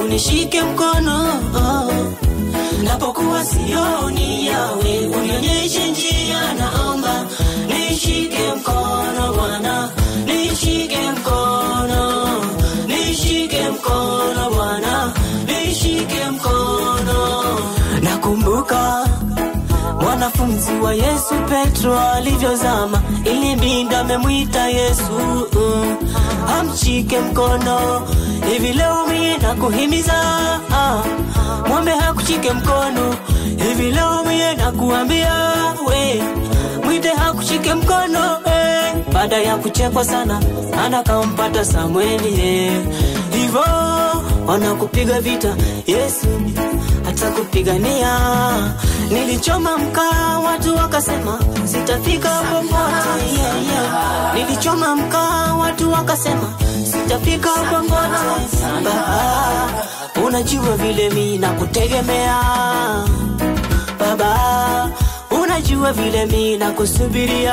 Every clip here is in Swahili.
nishike mkono napokuwa sioni yawe unionyeshe njia naomba nishike mkono bwana nishike mkono nishike mkono bwana nishike mkono nakumbuka mwanafunzi wa yesu petro alivyozama ilibidi amemwita yesu mm, amshike mkono hivi leo mie nakuhimiza ah, mwambe hakushike mkono hivi leo mie nakuambia we mwite hakushike mkono eh. baada ya kuchekwa sana anakampata samweli eh. hivo wanakupiga vita yesu atakupigania nilichoma mkaa watu wakasema sitafika popote yeah, yeah. nilichoma mkaa watu wakasema sitafika popote baba unajua vile mi nakutegemea baba unajua vile mi nakusubiria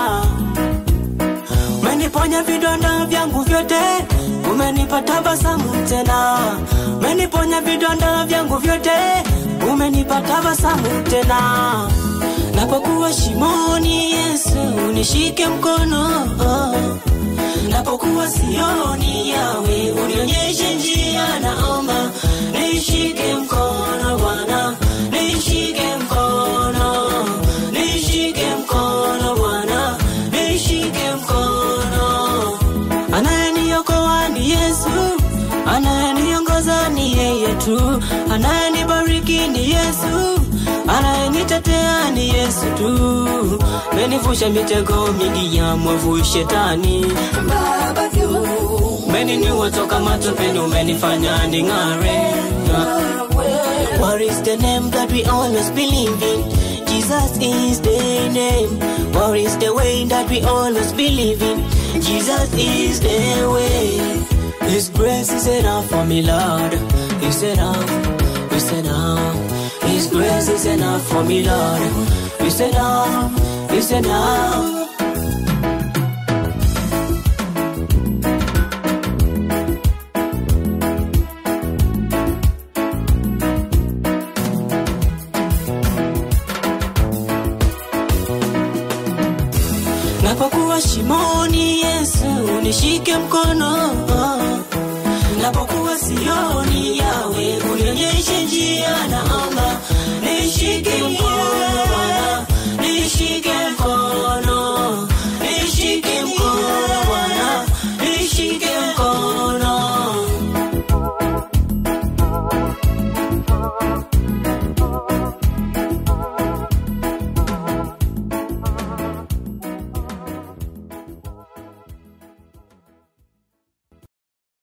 umeniponya vidonda vyangu vyote umenipa tabasamu tena umeniponya vidonda vyangu vyote umenipa tabasamu tena napokuwa shimoni yesu nishike mkono oh. napokuwa sioni yawe unionyeshe njia naomba nishike mkono bwana nishike mkono nishike mkono bwana nishike mkono anayeniokoa ni yesu anayeniongoza ni yeye tu anayenibariki ni yesu anayenitetea ni yesu tu menivusha mitego mingi ya mwovu shetani meninua toka matopeni umenifanya ning'are What is the name that we always believe in? Jesus is the name. What is the way that we always believe in? Jesus is the way. His grace is enough for me, Lord. It's enough. It's enough. His grace is enough for me, Lord. It's enough. It's enough. napokuwa shimoni yesu nishike mkono napokuwa sioni yawe unionyeshe njia naomba nishike mkono